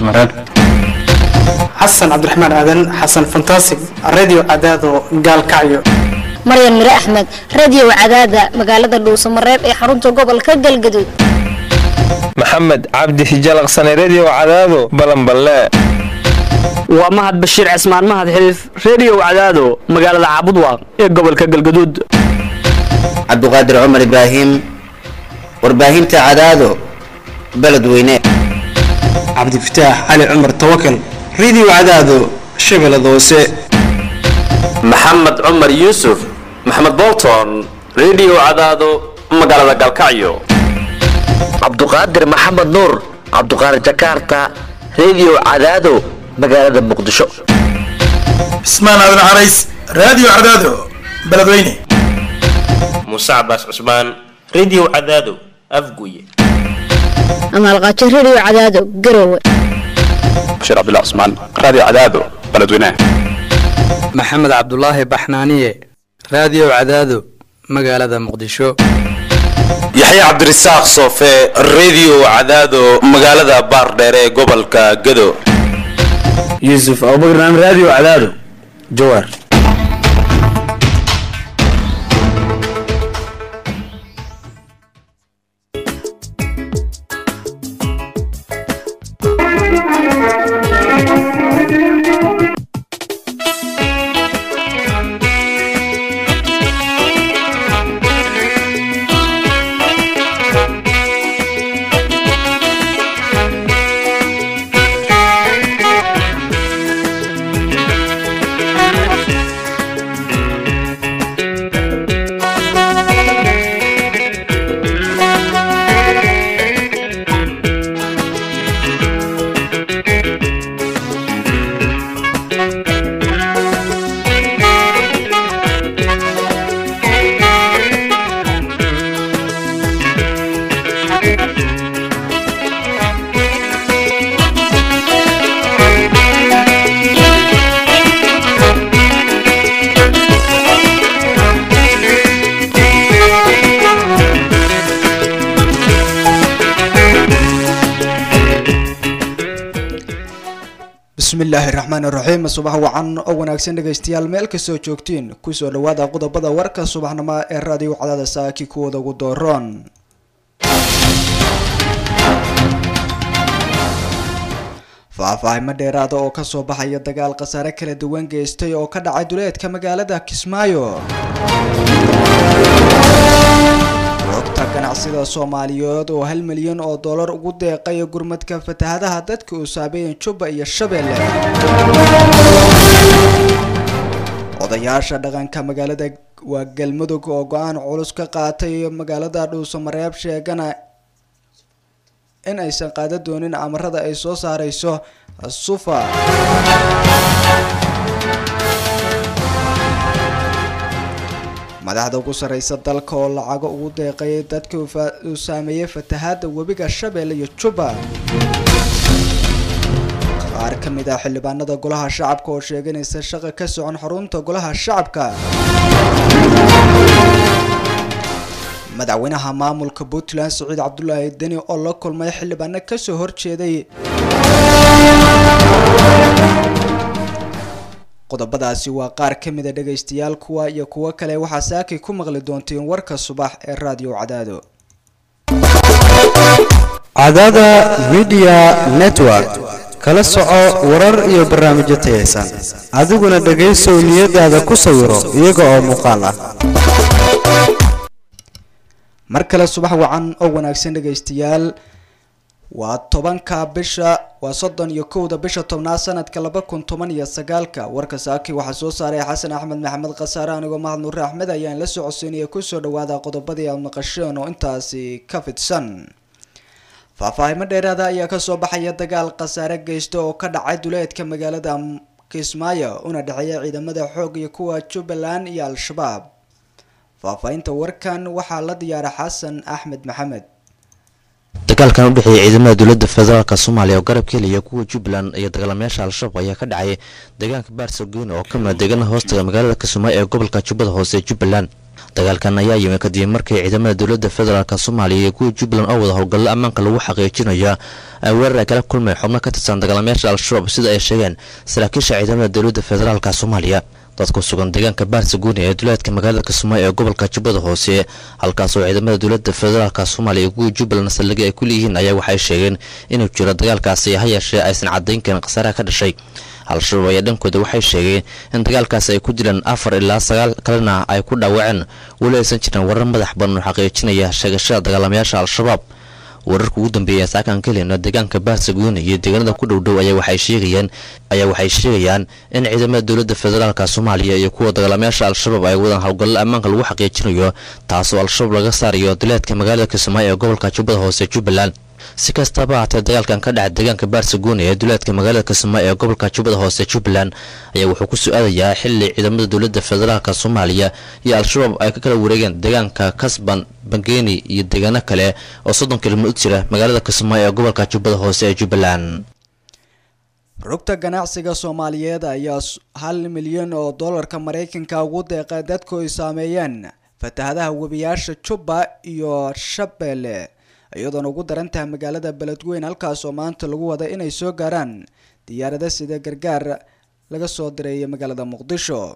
dhuusmareeb xasan cabdiraxmaan aadan xasan fantasig radio cadaado gaalkacyo maryan mire axmed radio cadaada magaalada dhuusamareeb ee xarunta gobolka galgaduud maxamed cabdi hijalaqsane redio cadaado balanballe waa mahad bashiir cismaan mahad xiliif redio cadaado magaalada caabudwaaq ee gobolka galgaduud cabduqaadir cumar ibraahim warbaahinta cadaado beledweyne cabdifataax cali cumar tawakal radio cadaado shabeellada hoose maxamed cumar yuusuf maxamed bolton redio cadaado magaalada galkacyo cabduqaadir maxamed nuur cabduqaadir jakarta redio cadaado magaalada muqdisho cismaan aadan carays radio cadaado beledweyne muuse cabaas cusmaan redio cadaado afguye amaalqaajo radio cadaado garowe bashiir cabdullah cusmaan radio cadaado beledweyne maxamed cabdulaahi baxnaaniye radio cadaado magaalada muqdisho yaxye cabdirasaaq soofe redio cadaado magaalada baardheer ee gobolka gado yuusuf abubakar radio cadaado jawaar bismillaahi raxmaan iraxiim subax wacan oo wanaagsan dhegaystayaal meel kastoo joogtiin kusoo dhawaada qodobada warka subaxnimo ee raadiyo cadaada saaki kuwooda ugu dooroon faahfaahimo dheeraada oo kasoo baxaya dagaal khasaare kala duwan geystay oo ka dhacay duleedka magaalada kismaayo xogta ganacsida soomaaliyeed oo hal milyan oo dollar ugu deeqay gurmadka fatahadaha dadka uu saabeeyeen jubba iyo shabeelle odayaasha dhaqanka magaalada waa galmudug oo go-aan culus ka qaatay magaalada dhuusamareeb sheegana in aysan qaada doonin amarada ay soo saareyso sufa madaxda ugu sareysa dalka oo lacago ugu deeqay dadka uu saameeyey fatahaada webiga shabeelle iyo jubba qaar ka mid ah xildhibaanada golaha shacabka oo sheeganaysa shaqa ka socon xarunta golaha shacabka madaxweynaha maamulka puntland saciid cabdulaahi deni oo la kulmay xildhibaano kasoo horjeeday qodobadaasi waa qaar ka mida dhagaystayaal kuwa iyo kuwo kale waxaa saakay ku maqli doonteen warka subax ee raadiyo cadaado cadaada midiya network kala soco warar iyo barnaamijyo tayaysan adiguna dhegaysow niyadaada ku sawiro iyaga oo muuqaal ah mar kale subax wacan oo wanaagsan dhagaystayaal waa tobanka bisha waa soddon iyo kowda bisha tobnaad sanadka laba kun toban iyo sagaalka warka saaki waxaa soo saaray xasan axmed maxamed khasaare anigoo mahad nuure axmed ayaan la socodsiinaya kusoo dhawaada qodobadii aad maqasheen oo intaasi ka fidsan faahfaahimo dheeraada ayaa kasoo baxaya dagaal khasaare geysta oo ka dhacay duleedka magaalada kismaayo una dhexeeya ciidamada xoog iyo kuwa jubbaland iyo al-shabaab faahfaahinta warkan waxaa la diyaara xasan axmed maxamed dagaalkan u dhexeeya ciidamada dowladda federaalk soomaaliya oo garab ka helaya kuwa jubbaland iyo dagaalamayaasha al-shabaab ayaa ka dhacay deegaanka baarsagoyn oo ka mida deegaanaha hoostaga magaalada kismaayo ee gobolka jubbada hoose ee jubbaland dagaalkan ayaa yimi kadib markii ciidamada dowladda federaalk soomaaliya iyo kuwa jubbaland oo wada howlgallo ammaanka lagu xaqiijinayo ay weerar ay kala kulmay xubno ka tirsan dagaalamayaasha al-shabaab sida ay sheegeen saraakiisha ciidamada dowladda federaalk soomaaliya dadku sugan deegaanka baarsaguuni ee duleedka magaalada kismaayo ee gobolka jubbada hoose halkaasoo ciidamada dowladda federaalk soomaaliya iyo kuwa jubbaland saldhigyo ay ku leeyihiin ayaa waxay sheegeen inuu jiro dagaalkaasi ha yeeshee aysan caddayn karin khasaaraha ka dhashay al-shabaab ayaa dhankooda waxay sheegeen in dagaalkaasi ay ku dileen afar ilaa sagaal kalena ay ku dhaawaceen weli aysan jirin warar madax badan oo xaqiijinaya sheegashada dagaalamayaasha al-shabaab wararka ugu dambeeya saakan ka helina deegaanka baarsaguuni iyo deegaanada ku dhowdhow ayaa waxay sheegayaan ayaa waxay sheegayaan in ciidamada dowladda federaalk soomaaliya iyo kuwa dagaalamayaasha al-shabaab ay wadaan howlgallo ammaanka lagu xaqiijinayo taasoo al-shabaab laga saarayo duleedka magaalada kismaayo ee gobolka jubbada hoose jubbaland si kastaba haatee dagaalkan ka dhaca deegaanka baarsaguuni ee duleedka magaalada kismaayo ee gobolka jubbada hoose jubbaland ayaa wuxuu ku su-aadayaa xili ciidamada dowladda federaalk soomaaliya iyo al-shabaab ay ka kala wareegeen deegaanka kasban bangeeni iyo deegaano kale oo soddon kilomid u jira magaalada kismaayo ee gobolka jubbada hoose ee jubbaland rugta ganacsiga soomaaliyeed ayaa hal milyan oo dollarka maraykanka ugu deeqay dadku ay saameeyeen fatahadaha webiyaasha jubba iyo shabeelle iyadoona ugu daran tahay magaalada beledweyn halkaasoo maanta lagu wada inay soo gaaraan diyaarada sida gargaar laga soo direeyay magaalada muqdisho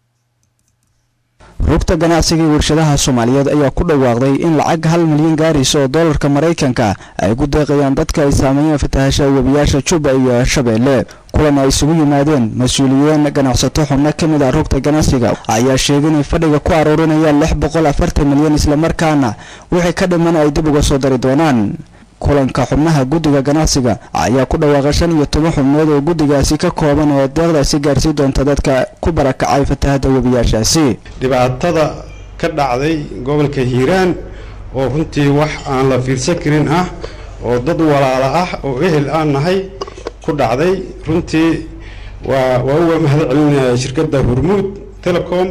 rugta ganacsiga iyo warshadaha soomaaliyeed ayaa ku dhawaaqday in lacag hal milyan gaaraysa oo dollarka maraykanka ay ku deeqayaan dadka ay saameeyeen fatahasha webiyaasha juba iyo shabeelle kulan ay isugu yimaadeen mas-uuliyiin ganacsato xubno ka mid ah rugta ganacsiga ayaa sheegay inay fadhiga ku aruurinayaan lix boqol afartan milyan islamarkaana wixii ka dhiman ay dib uga soo dari doonaan kulanka xubnaha guddiga ganacsiga ayaa ku dhawaaqay shan iyo toban xubnood oo guddigaasi ka kooban oo deeqdaasi gaarsii doonta dadka ku barakacay fatahada webiyaashaasi dhibaatada ka dhacday gobolka hiiraan oo runtii wax aan la fiirsan karin ah oo dad walaala ah oo ehel aan nahay ku dhacday runtii waa waa uga mahad celinaya shirkadda hormuud telecom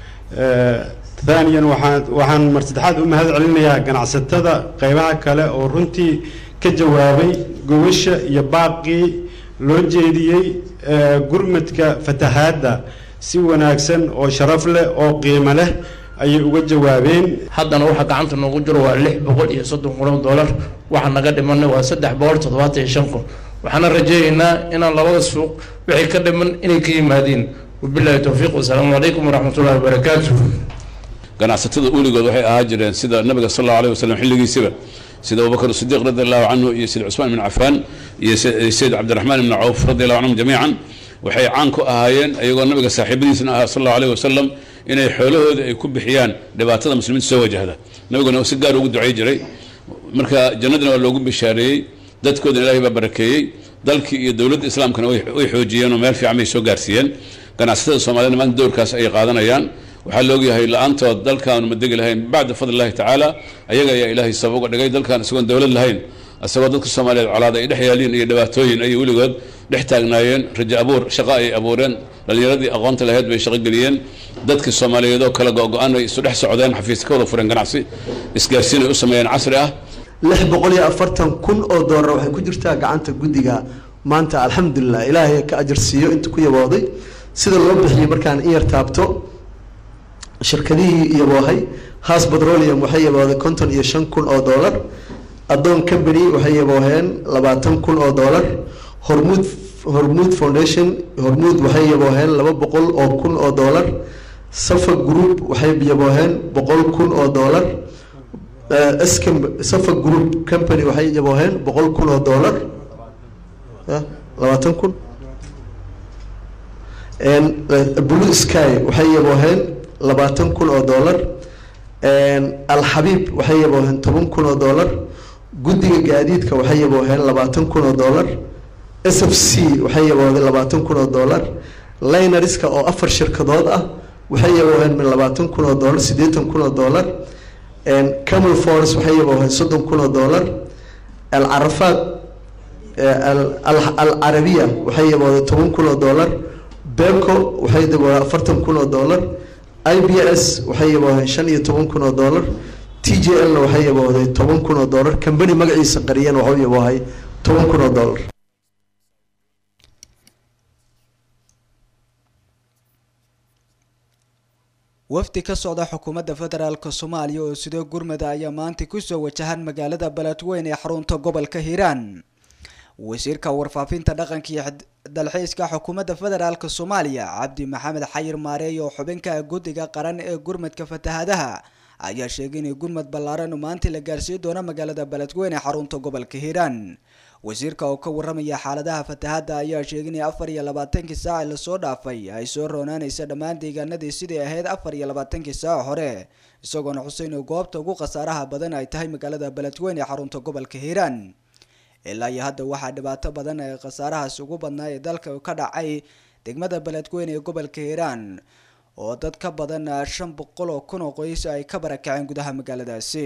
thaniyan waxaan waxaan mar saddexaad u mahad celinayaa ganacsatada qeybaha kale oo runtii ka jawaabay gobasha iyo baaqii loo jeediyey gurmadka fatahaadda si wanaagsan oo sharaf leh oo qiimo leh ayay uga jawaabeen haddana waxa gacanta noogu jiro waa lix boqol iyo soddon kun oo dollar waxa naga dhimanay waa saddex boqol toddobaatan iyo shan kun waxaana rajaynaynaa inaan labada suuq wixii ka dhiman inay ka yimaadeen wabillahi towfiiq wasalaamu calaykum waraxmatullahi wabarakaatu ganacsatada uligood waxay ahaa jireen sida nabiga sal allahu alayh wasalam xilligiisiba sida abubakr sidiiq radi allahu canhu iyo sida cusmaan ibn cafaan iyo sayid cabdiraxmaan ibn cawf radi allahu canhum jamiican waxay caan ku ahaayeen iyagoo nabiga saaxiibadiisna ahaa sal allahu alayh wasalam inay xoolahooda ay ku bixiyaan dhibaatada muslimiinta soo wajahda nabiguna si gaar ugu ducay jiray marka jannadina waa loogu bishaareeyey dadkoodana ilahay baa barakeeyey dalkii iyo dowladda islaamkana way xoojiyeen oo meel fiican bay soo gaarsiiyeen ganacsatada soomaaliyed maanta dowrkaas ay qaadanayaan waxaa laogyahay la-aantood dalkaanu ma degi lahayn bacda fadli illahi tacaala ayaga ayaa ilaahay sabab uga dhigay dalkan isagoon dowlad lahayn isagoo dadka soomaaliyeed colaad ay dhex yaaliin iyo dhibaatooyin ayay weligood dhex taagnaayeen rajo abuur shaqo ay abuureen dhallinyaradii aqoonta lahayd bay shaqo geliyeen dadkii soomaaliyeed oo kala go-go-an ay isu dhex socdeen xafiis ka wada fureen ganacsi isgaarsiin ay u sameeyeen casri ah lix boqol iyo afartan kun oo doolar waxay ku jirtaa gacanta guddiga maanta alxamdulilah ilaahay ka ajar siiyo inta ku yabooday sida loo bixiyey markaan in yar taabto shirkadihii yaboohay haas petroleum waxay yabooday konton iyo shan kun oo doolar adoon company waxay yabooheen labaatan kun oo doolar hormuud hormuud foundation hormuud waxay yabooheen laba boqol oo kun oo doolar safa group waxay yabooheen boqol kun oo doolar scam safa group company waxay yabooheen boqol kun oo doolar labaatan kun blue sky waxay yabooheen labaatan kun oo doolar alxabiib waxay yabooheen toban kun oo doolar guddiga gaadiidka waxay yabooheen labaatan kun oo doolar s f c waxay yabooheen labaatan kun oo doolar linariska oo afar shirkadood ah waxay yabooheen min labaatan kun oo doolar siddeetan kun oo doolar camel force waxay yabooheen soddon kun oo doolar alcarafaad alcarabiya waxay yabooheen toban kun oo doolar beco waxay yabooheen afartan kun oo doolar i b s waxay yabooheen shan iyo toban kun oo doolar t j l na waxay yaboohday toban kun oo doolar kambani magaciisa qariyeen waxuu yaboohay toban kun oo doolar wafdi ka socda xukuumadda federaalk soomaaliya oo sidoo gurmada ayaa maanta kusoo wajahan magaalada beledweyn ee xarunta gobolka hiiraan wasiirka warfaafinta dhaqanka iyo dalxiiska xukuumadda federaalk soomaaliya cabdi maxamed xayir maareey oo xubinka guddiga qaran ee gurmadka fatahadaha ayaa sheegay inay gurmad ballaaran maanta la gaarsiin doono magaalada beledweyn ee xarunta gobolka hiiraan wasiirka oo ka waramaya xaaladaha fatahadda ayaa sheegay in afar iyo labaatankii saac lasoo dhaafay ay soo roonaanaysa dhammaan deegaanadii sidai ahayd afar iyo labaatankii saac hore isagoona xuseyn oo goobta ugu khasaaraha badan ay tahay magaalada beledweyn ee xarunta gobolka hiiraan ilaa iyo hadda waxaa dhibaato badan ee khasaarahaas ugu badnaa ee dalka ka dhacay degmada beledweyn ee gobolka hiiraan oo dad ka badan shan boqol oo kun oo qoys ay ka barakaceen gudaha magaaladaasi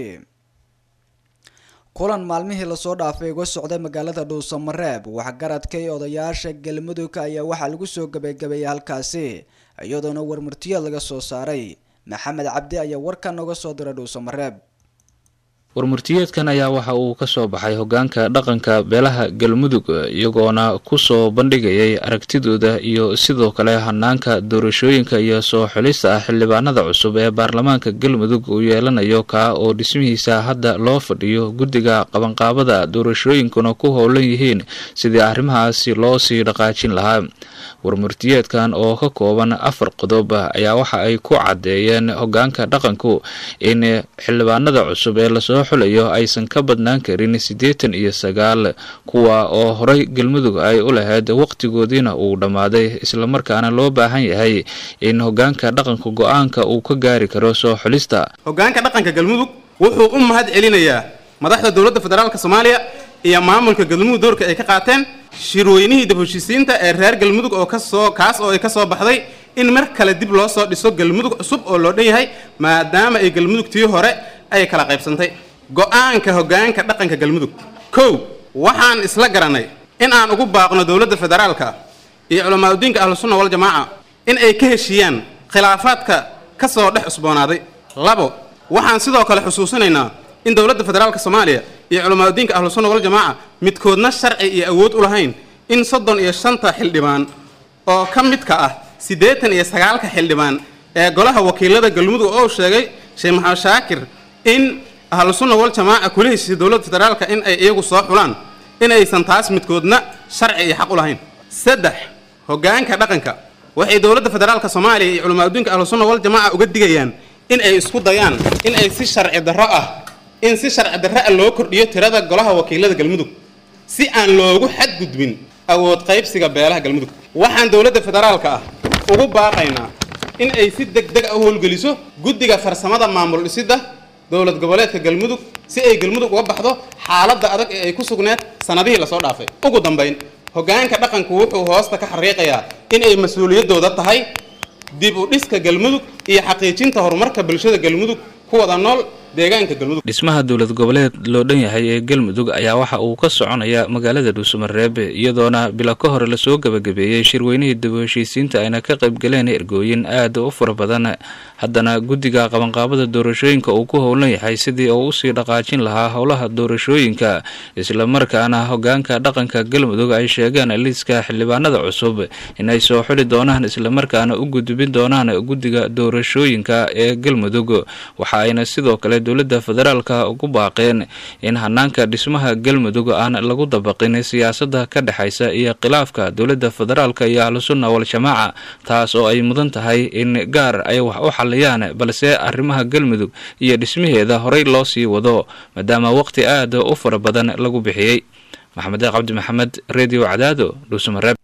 kulan maalmihii lasoo dhaafay uga socday magaalada dhuusamareeb waxgaradka iyo odayaasha galmudug ayaa waxaa lagu soo gabagabeeyay halkaasi iyadoona warmurtiyeed laga soo saaray maxamed cabdi ayaa warkan nooga soo diray dhuusamareeb warmurtiyeedkan ayaa waxa uu ka soo baxay hogaanka dhaqanka beelaha galmudug iyagoona kusoo bandhigayay aragtidooda iyo sidoo kale hanaanka doorashooyinka iyo soo xulista ah xildhibaanada cusub ee baarlamaanka galmudug uu yeelanayo kaa oo dhismihiisa hadda loo fadhiyo guddiga qabanqaabada doorashooyinkuna ku howlan yihiin sidii arrimahaasi loo sii dhaqaajin lahaa warmurtiyeedkan oo ka kooban afar qodob ayaa waxa ay ku caddeeyeen hogaanka dhaqanku in xildhibaanada cusub ee lasoo xulayo aysan ka badnaan karin siddeetan iyo sagaal kuwa oo horay galmudug ay u lahayd waqtigoodiina uu dhammaaday islamarkaana loo baahan yahay in hogaanka dhaqanka go-aanka uu ka gaari karo soo xulista hogaanka dhaqanka galmudug wuxuu u mahad celinayaa madaxda dowladda federaalk soomaaliya iyo maamulka galmudug doorka ay ka qaateen shirweynihii dib heshiisiinta ee reer galmudug oo kasoo kaas oo ay ka soo baxday in mar kale dib loo soo dhiso galmudug cusub oo loo dhan yahay maadaama ay galmudugtii hore ay kala qaybsantay go-aanka hogaanka dhaqanka galmudug kow waxaan isla garanay in aan ugu baaqno dowladda federaalka iyo culamaauddiinka ahlusunna waljamaaca in ay ka heshiiyaan khilaafaadka ka soo dhex cusboonaaday labo waxaan sidoo kale xusuusinaynaa in dowladda federaalka soomaaliya iyo culamaauddiinka ahlusunna waljamaaca midkoodna sharci iyo awood u lahayn in soddon iyo shanta xildhibaan oo ka midka ah siddeetan iyo sagaalka xildhibaan ee golaha wakiilada galmudug oo sheegay sheekh maxamed shaakir in ahlusunna waljamaaca kula heshiisay dowladda federaalka in ay iyagu soo xulaan in aysan taas midkoodna sharci iyo xaq u lahayn saddex hoggaanka dhaqanka waxay dowladda federaalka soomaaliya iyo culamaauddiinka ahlusunna waljamaaca uga digayaan in ay isku dayaan in ay si sharci darro ah in si sharci darro ah loo kordhiyo tirada golaha wakiilada galmudug si aan loogu xadgudbin awood qaybsiga beelaha galmudug waxaan dowladda federaalka ah ugu baaqaynaa in ay si deg deg ah u howlgeliso guddiga farsamada maamul dhisidda dowlad goboleedka galmudug si ay galmudug uga baxdo xaaladda adag ee ay ku sugneed sannadihii lasoo dhaafay ugu dambayn hoggaanka dhaqanku wuxuu hoosta ka xariiqayaa in ay mas-uuliyaddooda tahay dib u dhiska galmudug iyo xaqiijinta horumarka bulshada galmudug ku wada nool deegaanka galmudug dhismaha dowlad goboleed loo dhan yahay ee galmudug ayaa waxa uu ka soconaya magaalada dhuusamareeb iyadoona bilo ka hore lasoo gabagabeeyey shirweynihii dib u heshiisiinta ayna ka qayb galeen ergooyin aad u fara badan haddana guddiga qabanqaabada doorashooyinka uu ku howlan yahay sidii uu usii dhaqaajin lahaa howlaha doorashooyinka islamarkaana hogaanka dhaqanka galmudug ay sheegeen liiska xildhibaanada cusub inay soo xuli doonaan islamarkaana u gudbin doonaan guddiga doorashooyinka ee galmudug waxa ayna sidoo kale dowladda federaalka ugu baaqeen in hanaanka dhismaha galmudug aan lagu dabaqin siyaasadda ka dhexaysa iyo khilaafka dowladda federaalka iyo ahlusunna wal-jamaaca taas oo ay mudan tahay in gaar ay wax u xaliyaan balse arrimaha galmudug iyo dhismaheeda horey loo sii wado maadaama waqti aad u fara badan lagu bixiyey maxamed cabdi maxamed redio cadaado dhuusamareeb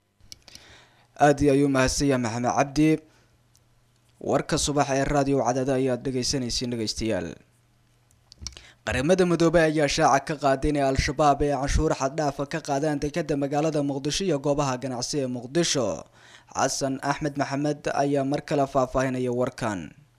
aad iyo ayuu mahadsanya maxamed cabdi warka subax ee raadiyo cadaado ayaad dhegeysanaysiin dhegeystayaal qaramada midoobey ayaa shaaca ka qaaday inay al-shabaab ee canshuur xaddhaafa ka qaadaan dekada magaalada muqdisho iyo goobaha ganacsi ee muqdisho xasan axmed maxamed ayaa mar kale faahfaahinaya warkan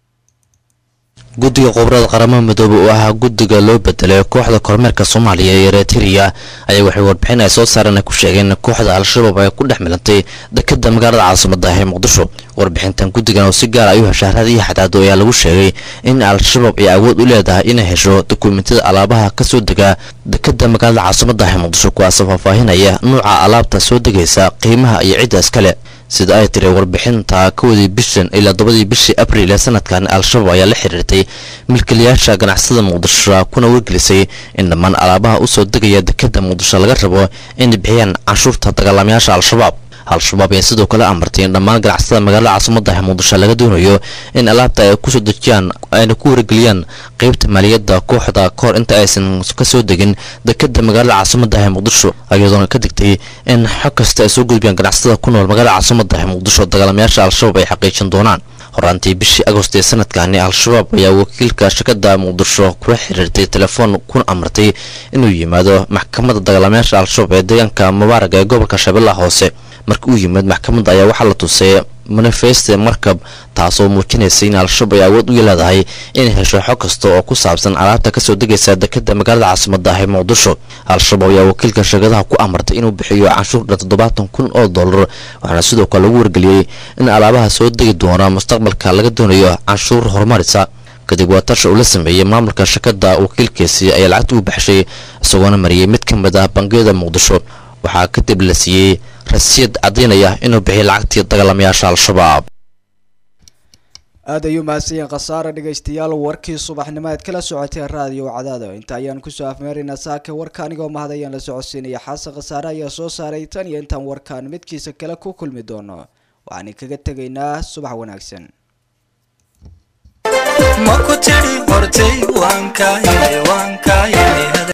guddiga khubarada qaramada midoobe oo ahaa guddiga loo bedelay kooxda kormeerka soomaaliya ee eritrea ayaa waxay warbixin ay soo saareen ay ku sheegeen in kooxda al-shabaab ay ku dhex milantay dekada magaalada caasimada ah ee muqdisho warbixintan guddigan oo si gaar ay u hesha raad iyo xadaado ayaa lagu sheegay in al-shabaab ay awood u leedahay inay hesho dokumentiyada alaabaha kasoo dega dekada magaalada caasimada ah ee muqdisho kuwaasoo faahfaahinaya nuuca alaabta soo degaysa qiimaha iyo cidda iskale sida ay tiri warbixinta kowdii bishan ilaa todobadii bishii abriil ee sanadkan al-shabaab ayaa la xiriirtay milkiilayaasha ganacsada muqdisho kuna wargelisay in dhammaan alaabaha usoo degaya dekada muqdisho laga rabo inay bixiyaan canshuurta dagaalamayaasha al-shabaab al-shabaab ayaa sidoo kale amartay in dhammaan ganacsada magaalada caasimada ah muqdisho laga doonayo in alaabta ay kusoo dejiyaan ayna ku wargeliyaan qeybta maaliyadda kooxda kahor inta aysan kasoo degin dekada magaalada caasimada ah muqdisho iyadoona ka digtay in xog kasta ay soo gudbiyaan ganacsada ku nool magaalada caasimada ah muqdisho dagaalamayaasha al-shabaab ay xaqiijin doonaan horaantii bishii agost ee sanadkani al-shabaab ayaa wakiilka shirkada muqdisho kula xiriirtay telefoon kuna amartay inuu yimaado maxkamadda dagaalamayaasha al-shabaab ee deegaanka mubaaraga ee gobolka shabeellaha hoose markii uu yimid maxkamadda ayaa waxaa la tusay manifeste markab taasoo muujinaysay in al-shabaab ay awood u leedahay inay hesho xog kasta oo ku saabsan alaabta kasoo degaysa dekada magaalada caasimada ah ee muqdisho al-shabaab ayaa wakiilka shirkadaha ku amartay inuu bixiyo canshuur dhan toddobaatan kun oo dollar waxaana sidoo kale lagu wargeliyey in alaabaha soo degi doona mustaqbalka laga doonayo canshuur horumarisa kadib waa tasha uu la sameeyey maamulka shirkada wakiilkiisi ayaa lacagta u baxshay isagoona mariyey mid ka mid ah bangiyada muqdisho waxaa kadib la siiyey rasiid caddaynaya inuu bixiyo lacagtii dagaalamayaasha al-shabaab aad ayuu mahadsanyihin khasaare dhegaystayaal warkii subaxnimo aad kala socotee raadiyo cadaado inta ayaan kusoo afmeeraynaa saaka warka anigoo mahad ayaan la socodsiinaya xasan khasaare ayaa soo saaray tan iyo intaan warkaan midkiisa kale ku kulmi doono waxaan kaga tegaynaa subax wanaagsan ma ku tidhi hortay waan kaa helay waan kaa helay